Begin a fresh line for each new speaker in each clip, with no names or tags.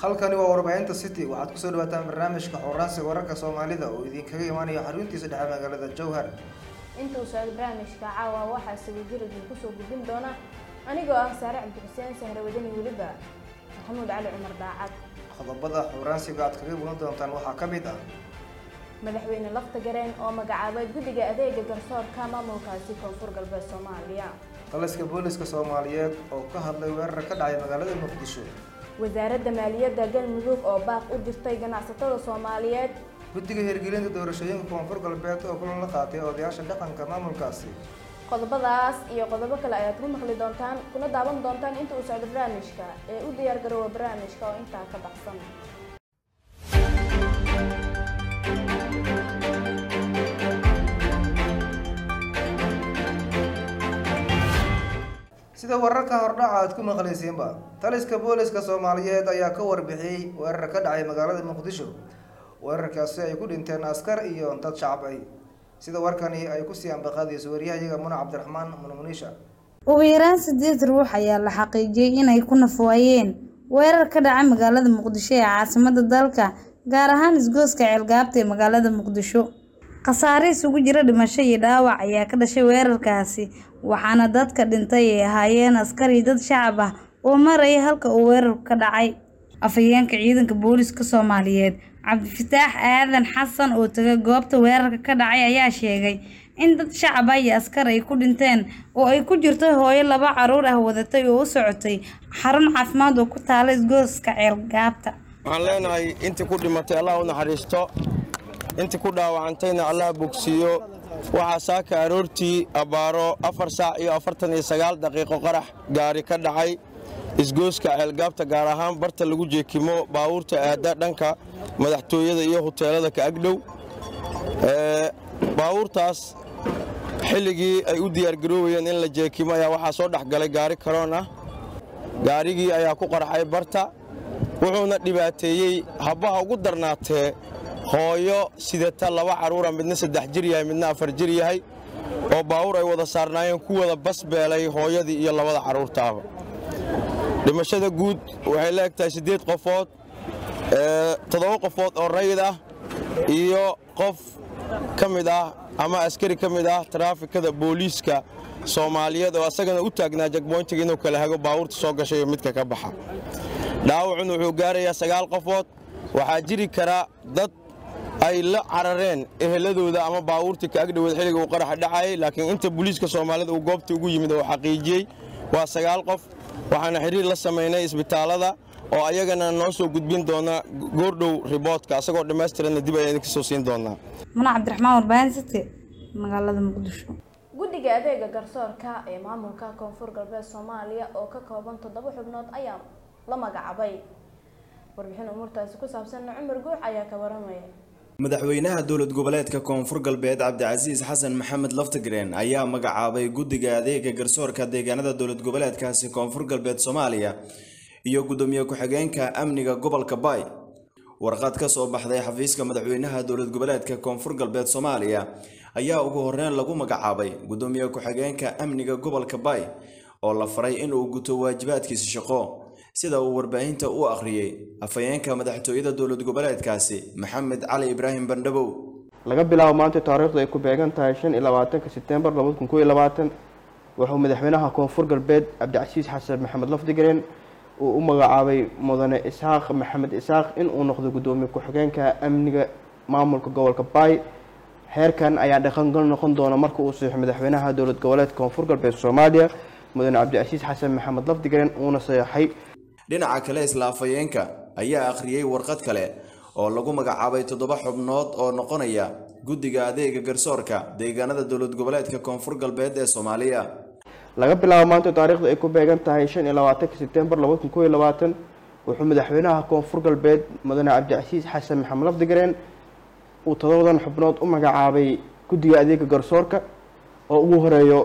halkani waa warbaahinta city waxaad kusoo dhawaataan barnaamijka xooraansiga wararka soomaalida oo idinkaga imaanaya xaruntiisa dhexe magaalada jowhar
inta uu socdo barnaamijka caawa waxaa sawirjir idin kusoo gudbin doona anigoo ah saare cabdixuseen sahre wadani weliba maxamuud cali cumar daacad
qodobada xooraansiga aad kaga mudan doontaan waxaa ka mid ah
madaxweyne lafta gareen oo magacaabay guddiga adeega garsoorka maamulkaasi koonfur galbeed soomaaliya
taliska booliska soomaaliyeed oo ka hadlay weerar ka dhacay magaalada muqdisho
wasaaradda maaliyadda galmudug oo baaq u dirtay ganacsatada soomaaliyeed
guddiga hirgelinta doorashooyinka koonfur galbeed oo kulan la qaatay odayaasha dhaqanka maamulkaasi
qodobadaas iyo qodobo kale ayaad ku maqli doontaan kuna daawan doontaan inta uu socdo barnaamijka ee u diyaar garoowa barnaamijka oo intaa ka baxsan
sida wararka hordhaca aad ku maqlaysiinba taliska booliska soomaaliyeed ayaa ka warbixiyey weerar ka dhacay magaalada muqdisho weerarkaasi ay ku dhinteen askar iyo dad shacab ay sida warkani ay kusii ambaqaadayso waryahayaga muna cabdiraxmaan munmuniisha
ugu yaraan sideed ruux ayaa la xaqiijiyey inay ku nafwaayeen weerar ka dhacay magaalada muqdisho ee caasimada dalka gaar ahaan isgooska ceelgaabta ee magaalada muqdisho khasaare isugu jira dhimasho iyo dhaawac ayaa ka dhashay weerarkaasi waxaana dadka dhintay ay ahaayeen askari dad shacab ah oo maraya halka uu weerarku ka dhacay afhayeenka ciidanka booliska soomaaliyeed cabdifataax aadan xasan oo tagay goobta weerarka ka dhacay ayaa sheegay in dad shacab ah iyo askar ay ku dhinteen oo ay ku jirto hooyo laba caruur ah wadatay oo u socotay xarun caafimaad oo ku taala isgooska ceelgaabta
waxaan leenahay intii ku dhimatay allah u naxariisto intii ku dhaawacantayna allah bogsiiyo waxaa saaka aroortii abbaaro afar saac iyo afartan iyo sagaal daqiiqo qarax gaari ka dhacay isgooska ceelgaabta gaar ahaan barta lagu jeekimo baawuurta aadda dhanka madaxtooyada iyo huteelada ka agdhow baawuurtaas xilligii ay u diyaargaroobayeen in la jeekimo ayaa waxaa soo dhex galay gaari karoon ah gaarigii ayaa ku qarxay barta wuxuuna dhibaateeyey habbaha ugu darnaatee hooyo sidata laba carruura midna saddex jir yahay midna afar jir yahay oo baawur ay wada saarnaayeen ku wada basbeelay hooyadii iyo labada carruurtaaba dhimashada guud waxay la eg tahay siddeed qofood toddoba qofood oo rayid ah iyo qof ka mid ah ama askari ka mid ah taraafikada booliiska soomaaliyeed oo asagana u taagnaa jagboyntiga inuu kala hago baawurta soo gashay iyo midka ka baxa dhaawacun wuxuu gaarayaa sagaal qofood waxaa jiri kara dad ay la carareen eheladooda ama baawuurtii ka agdhoweed xilliga uu qaraxa dhacayay laakiin inta booliiska soomaalida uu goobta ugu yimid oo xaqiijiyey waa sagaal qof waxaana xidhiir la samaynay isbitaallada oo ayagana noo soo gudbin doona goordhow riboodka asagoo dhammaystiranna dib ayaan idinka soo siin doonaa
muna cabdiraxmaan warbaahin city magaalada muqdisho
guddiga adeega garsoorka ee maamulka koonfur galbeed soomaaliya oo ka kooban toddoba xubnood ayaa la magacaabay warbixin umuurtaasi ku saabsanna cumar guux ayaa ka waramaya
madaxweynaha dowlad goboleedka koonfur galbeed cabdicasiis xasan maxamed laftigreen ayaa magacaabay guddiga adeega garsoorka deegaanada dowlad goboleedkaasi koonfur galbeed soomaaliya iyo guddoomiye ku-xigeenka amniga gobolka baay warqad ka soo baxday xafiiska madaxweynaha dowlad goboleedka koonfur galbeed soomaaliya ayaa ugu horeyn lagu magacaabay guddoomiye ku-xigeenka amniga gobolka baay oo la faray inuu guto waajibaadkiisa shaqo sida uu warbaahinta u akhriyey afhayeenka madaxtooyada dowlad goboleedkaasi maxamed cali ibraahim bandhabow
laga bilaabo maanta taariikhdu ay ku beegan tahay shan iyo labaatanka sebtembar labada kun koo iyo labaatan wuxuu madaxweynaha koonfur galbeed cabdicasiis xasan maxamed lafdigareen uu u magacaabay mudane isxaaq maxamed isxaaq inuu noqdo guddoomiye ku-xigeenka amniga maamulka gobolka baay heerkan ayaa dhaqangal noqon doona marka uu saxiixo madaxweynaha dowlad goboleedka koonfur galbeed soomaaliya mudane cabdicasiis xasan maxamed lafdigareen uuna saxeexay
dhinaca kale isla afhayeenka ayaa akhriyey warqad kale oo lagu magacaabay toddoba xubnood oo noqonaya guddiga adeega garsoorka deegaanada dowlad goboleedka koonfur galbeed ee soomaaliya
laga bilaabo maanta taariikhdu ay ku beegan tahay shan iyo labaatanka sebtembar labada kun koo iyo labaatan wuxuu madaxweynaha koonfur galbeed mudane cabdicasiis xasan maxamed lafdigareen uu toddobadan xubnood u magacaabay guddiga adeega garsoorka oo ugu horeeyo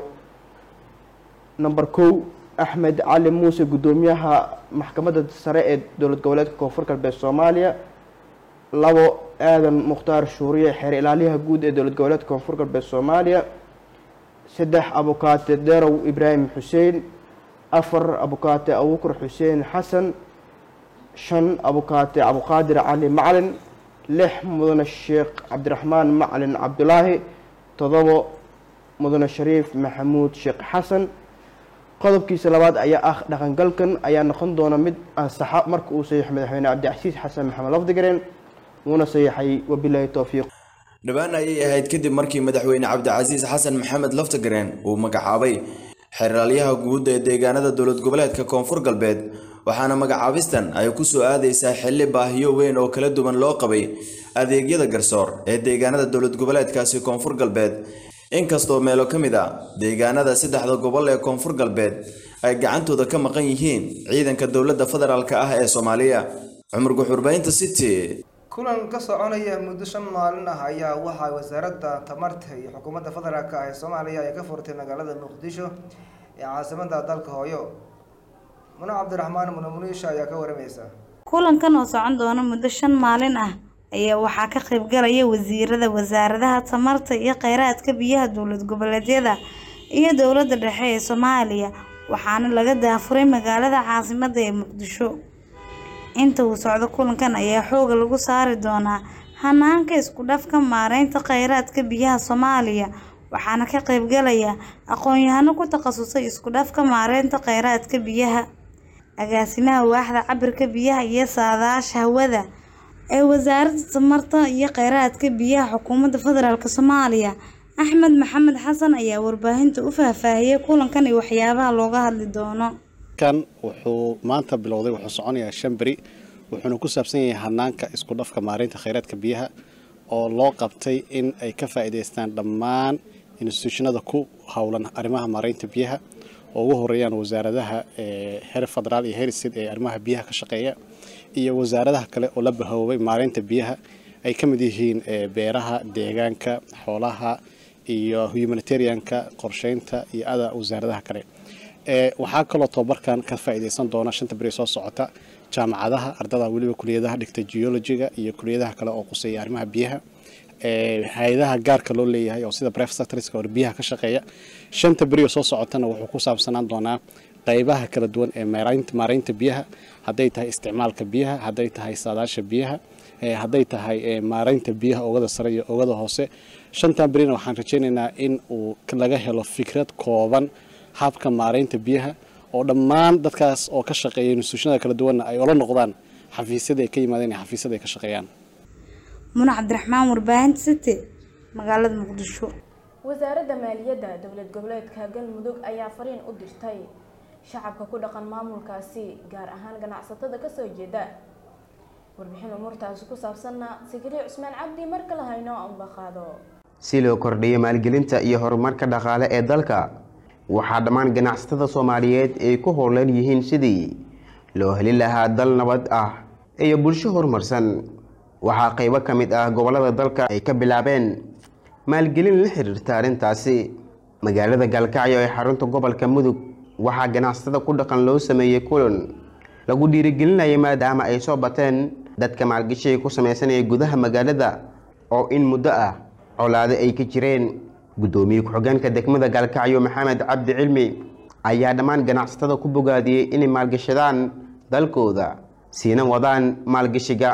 number kow axmed cali muuse guddoomiyaha maxkamadda sare ee dowlad goboleedka koonfur galbeed soomaaliya labo aadan mukhtaar shuuriye xeer ilaaliyaha guud ee dowlad goboleedka koonfur galbeed soomaaliya saddex abukaate derow ibraahim xuseen afar abukaate abubakar xuseen xasan shan abukaate abuqaadir cali macalin lix mudane sheekh cabdiraxmaan macalin cabdulaahi todobo mudane shariif maxamuud sheekh xasan qodobkiisa labaad ayaa ah dhaqangalkan ayaa noqon doona mid ansaxa marka uu saxiixo madaxweyne cabdicasiis xasan maxamed lafdigareen wuuna saxiixay wabilaahi towfiiq
dhowaan ayay ahayd kadib markii madaxweyne cabdicasiis xasan maxamed laftagareen uu magacaabay xeraalyaha guud ee deegaanada dowlad goboleedka koonfur galbeed waxaana magacaabistan ay ku soo aadaysaa xilli baahiyo weyn oo kala duwan loo qabay adeegyada garsoor ee deegaanada dowlad goboleedkaasi koonfur galbeed inkastoo meelo ka mid a deegaanada saddexda gobol ee koonfur galbeed ay gacantooda ka maqan yihiin ciidanka dowladda federaalk ah ee soomaaliya cumar guxurbaynta city
kulan ka soconaya muddo shan maalin ah ayaa waxaa wasaaradda tamarta iyo xukuumadda federaalk ah ee soomaaliya ay ka furtay magaalada muqdisho ee caasimada dalka hooyo muna cabdiraxmaan muna muniisha ayaa ka waramaysa
kulankan oo socon doona muddo shan maalin ah ayaa waxaa ka qaybgalaya wasiirada wasaaradaha tamarta iyo kheyraadka biyaha dowlad goboleedyada iyo dowladda dhexe ee soomaaliya waxaana laga daafuray magaalada caasimada ee muqdisho inta uu socdo kulankan ayaa xooga lagu saari doonaa hanaanka isku dhafka maareynta kheyraadka biyaha soomaaliya waxaana ka qaybgalaya aqoon-yahano ku takhasusay isku dhafka maareynta kheyraadka biyaha agaasimaha waaxda cabirka biyaha iyo saadaasha hawada ee wasaaradda tamarta iyo kheyraadka biyaha xukuumadda federaalk soomaaliya axmed maxamed xasan ayaa warbaahinta u faahfaahiyey kulankan iyo waxyaabaha looga hadli doono
kan wuxuu maanta bilowday wuxuu soconayaa shan beri wuxuuna ku saabsan yahay hanaanka isku dhafka maareynta kheyraadka biyaha oo loo qabtay in ay ka faa'iidaystaan dhammaan instituushinada ku howlan arrimaha maareynta biyaha oo ugu horeeyaan wasaaradaha heer federaal iyo heer state ee arrimaha biyaha ka shaqeeya iyo wasaaradaha kale oo la bahoobay maareynta biyaha ay ka mid yihiin beeraha deegaanka xoolaha iyo humanitarianka qorsheynta iyo ada wasaaradaha kale waxaa kaloo tobabarkan ka faa'iidaysan doona shanta beri soo socota jaamacadaha ardada weliba kuliyadaha dhigta geologiga iyo kuliyadaha kale oo quseeya arrimaha biyaha hay-adaha gaarka loo leeyahay oo sida private sectorska oo biyaha ka shaqeeya shanta beri oo soo socotana wuxuu ku saabsanaan doonaa qaybaha kala duwan ee maareynta biyaha hadday tahay isticmaalka biyaha hadday tahay saadaasha biyaha hadday tahay maareynta biyaha oogada sare iyo oogada hoose shantan berina waxaan rajaynaynaa in uu laga helo fikrad kooban habka maareynta biyaha oo dhammaan dadkaas oo ka shaqeeya instituushinada kala duwanna ay ola noqdaan xafiisyada ay ka yimaadeen iyo xafiisyada ay ka shaqeeyaan
muna cabdiraxmaan warbaahinta city magaalada muqdisho
wasaaradda maaliyadda dowlad goboleedka galmudug ayaa fariin u dirtay shacabka ku dhaqan maamulkaasi gaar ahaan ganacsatada kasoo jeeda warbixin umuurtaasi ku saabsanna sigiri cusmaan cabdi mar kale hayno amba qaado
si loo kordhiyo maalgelinta iyo horumarka dhaqaale ee dalka waxaa dhammaan ganacsatada soomaaliyeed ay ku howlan yihiin sidii loo heli lahaa dal nabad ah iyo bulsho horumarsan waxaa qaybo ka mid ah gobollada dalka ay ka bilaabeen maalgelin la xiriirta arrintaasi magaalada gaalkacyo ee xarunta gobolka mudug waxaa ganacsatada ku dhaqan loo sameeyey kulan lagu dhiirigelinaya maadaama ay soo bateen dadka maalgashiga ku sameysanaya gudaha magaalada oo in muddo ah colaado ay ka jireen guddoomiye ku-xigeenka degmada gaalkacyo maxamed cabdi cilmi ayaa dhammaan ganacsatada ku bogaadiyey inay maalgashadaan dalkooda siina wadaan maalgashiga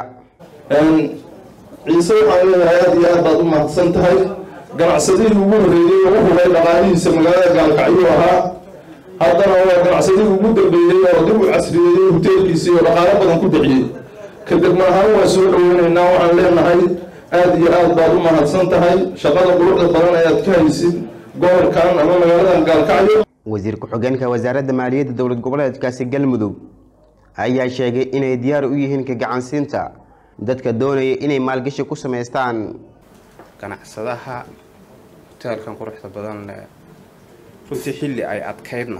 ciise waxaan leeyahay aada iyo aad baad u mahadsan tahay ganacsadihii ugu horreeyey oo u hubay dhaqaalihiisa magaalada gaalkacyo ahaa haddana waa ganacsadihii ugu dambeeyey oo dib u casriyeeyey hoteelkiisii oo dhaqaalo badan ku bixiyey ka degma ahaan waa soo dhoweynaynaa waxaan leenahay aada iyo aad baad u mahadsan tahay shaqada quruxda badan ayaad ka haysid gobolkan ama magaaladan gaalkacyo
wasiir ku-xigeenka wasaaradda maaliyadda dowlad goboleedkaasi galmudug ayaa sheegay inay diyaar u yihiin ka gacansiinta dadka doonaya inay maalgashi ku samaystaan
ganacsadaha hoteelkan quruxda badan leh runtii xilli ay adkaydna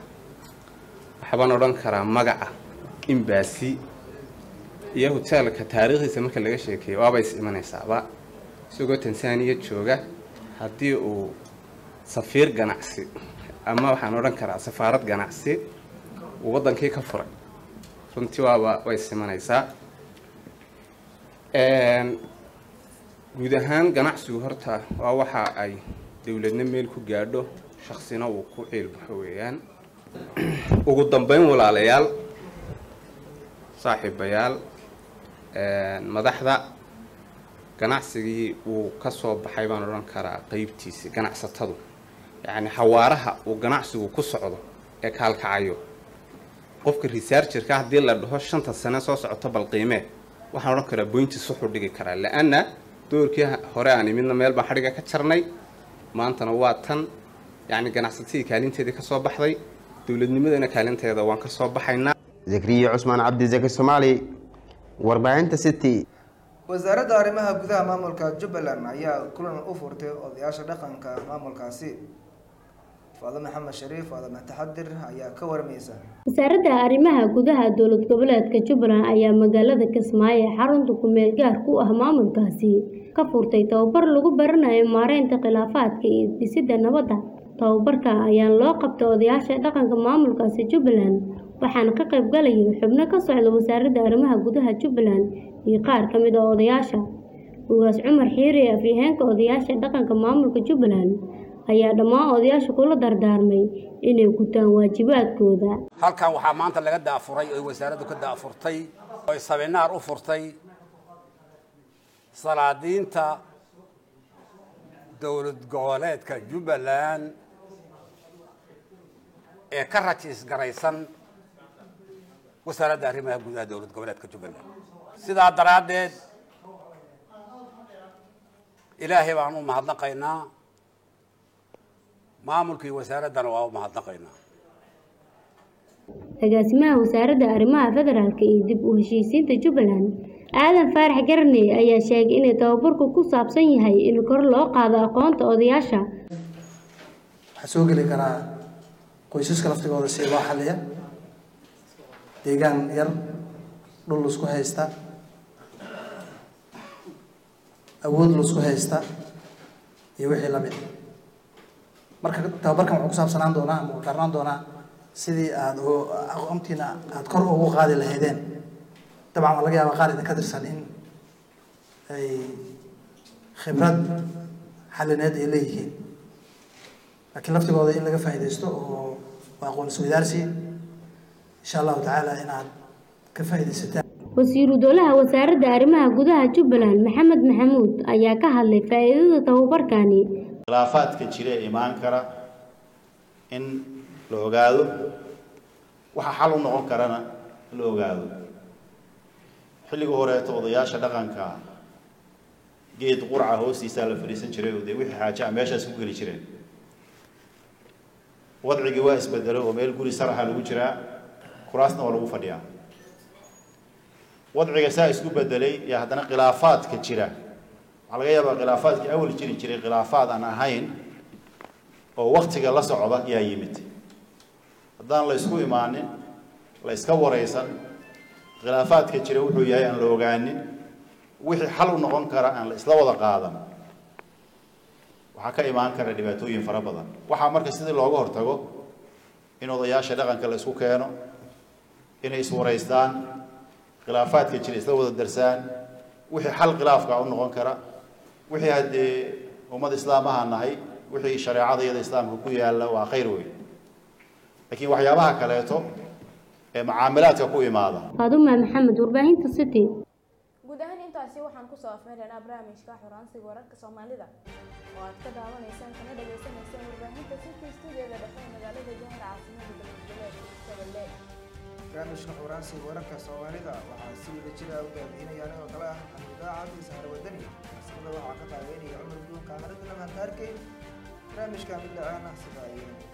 waxbaan odhan karaa magaca imbaasi iyo hoteelka taariikhdiisa marka laga sheekeeyo waaba is imanaysaaba isagoo tansaaniya jooga haddii uu safiir ganacsi ama waxaan odhan karaa safaarad ganacsi uu waddankii ka furay runtii waaba way is imanaysaa guud ahaan ganacsigu horta waa waxa ay dowladna meel ku gaadho shaksina uu ku ciilbaxo weeyaan ugu dambeyn walaalayaal saaxiibayaal madaxda ganacsigii uu ka soo baxay baan odhan karaa qeybtiisi ganacsatadu yacni xawaaraha uu ganacsigu ku socdo ee kaalkacayo qofka researcherka haddii la dhaho shanta sane soo socoto bal qiimee waxaan odhan karaa boyntiis wuxuu dhigi karaa la-anna doorkii hore aan imidna meel baan xadhiga ka jarnay maantana waa tan yacni ganacsatadii kaalinteedii ka soo baxday dowladnimadana kaalinteeda waan ka soo baxaynaa
zakriya cusmaan cabdi zaki soomaali warbaahinta city
wasaaradda arrimaha gudaha maamulka jubbaland ayaa kulan u furtay odayaasha dhaqanka maamulkaasi faado maxamed shariif faadama taxadir ayaa ka warmaysa
wasaaradda arrimaha gudaha dowlad goboleedka jubbaland ayaa magaalada kismaayo ee xarunta ku-meel gaar ku ah maamulkaasi ka furtay tababar lagu baranayo maareynta khilaafaadka iyo dhisidda nabadda tababarka ayaa loo qabtay odayaasha dhaqanka maamulkaasi jubbaland waxaana ka qayb galayay xubno ka socda wasaaradda arrimaha gudaha jubbaland iyo qaar ka mid ah odayaasha ugaas cumar xiiri afyaheenka odayaasha dhaqanka maamulka jubbaland ayaa dhammaan odayaasha kula dardaarmay inay gutaan waajibaadkooda
halkan waxaa maanta laga daafuray oy wasaaraddu ka daafurtay oy sabinaar u furtay salaadiinta dowlad goboleedka jubbaland ee ka rajiis garaysan wasaaradda arrimaha gudaha dowlad goboleedka jubbaland sidaa daraaddeed ilaahay baan u mahadnaqaynaa maamulkii wasaaraddana waa u mahadnaqaynaa
agaasimaha wasaaradda arrimaha federaalk iyo dib u heshiisiinta jubbaland aadan faarax garne ayaa sheegay inay tababarku ku saabsan yahay in kor loo qaado aqoonta odayaasha
waxaa soo geli karaa qoysaska laftigooda si loo xaliya deegaan yar dhul laisku haysta awood laisku haysta iyo wixii lamid marka tababarkan wuxuu ku saabsanaan doonaa ama karnaan doonaa sidii aada aqoontiina aada kor ugu qaadi lahaydeen dabcan waa laga yaabaa qaar idinka tirsan in ay khibrad xalineed ay leeyihiin laakiin laftigooda in laga faa'iidaysto oo waa aqoon isweydaarsi insha allahu tacaala inaad ka faa'iidaysataan
wasiiru dowlaha wasaaradda arrimaha gudaha jubbaland maxamed maxamuud ayaa ka hadlay faa'iidada tababarkani
khilaafaadka jira ee imaan kara in la ogaado waxa xal u noqon karana la ogaado xilliga horeeto odayaasha dhaqanka geed qurca hoostiisaa la fadhiisan jiray oo dee wixii xaaja a meeshaas ku geli jireen wadcigii waa isbedelay oo meel guri saraxa lagu jiraa kuraasna waa lagu fadhiyaa wadciga saa isku bedelay iyo haddana khilaafaadka jira waxaa laga yaabaa khilaafaadkii awal jiri jiray khilaafaad aan ahayn oo waktiga la socda yaa yimid haddaan la isku imaanin la iska waraysan khilaafaadka jira wuxuu yahay aan la ogaanin wixii xal u noqon kara aan la isla wada qaadan waxaa ka imaan kara dhibaatooyin fara badan waxaa marka sidii looga hortago in odayaasha dhaqanka la isku keeno inay iswaraystaan khilaafaadka jira isla wada darsaan wixii xal khilaafka u noqon kara wixii haddee ummad islaamaha nahay wixii shareecada iyada islaamka ku yaalla waa khayr weyn laakiin waxyaabaha kaleeto ee macaamilaadka ku imaada
faaduma maxamed warbaahinta city
guud ahaan intaasi waxaan kusoo afmeeraynaa barnaamijka xuransiga wararka soomaalida oo aad ka daawanaysaan kana dhagaysanaysaan warbaahinta city studiyoda dhexe ee magaalada jahar caasimada galmudugleedka shabeelle
barnaamijka xuraansiga wararka soomaalida waxaa si wada jira u baabiinaya anigoo kale ah xamiidaaca sahar wadani farsamada waxaa ka taageynaya cumar guun kaamirada lamaantaarkey barnaamijka mid dhacaana sida ay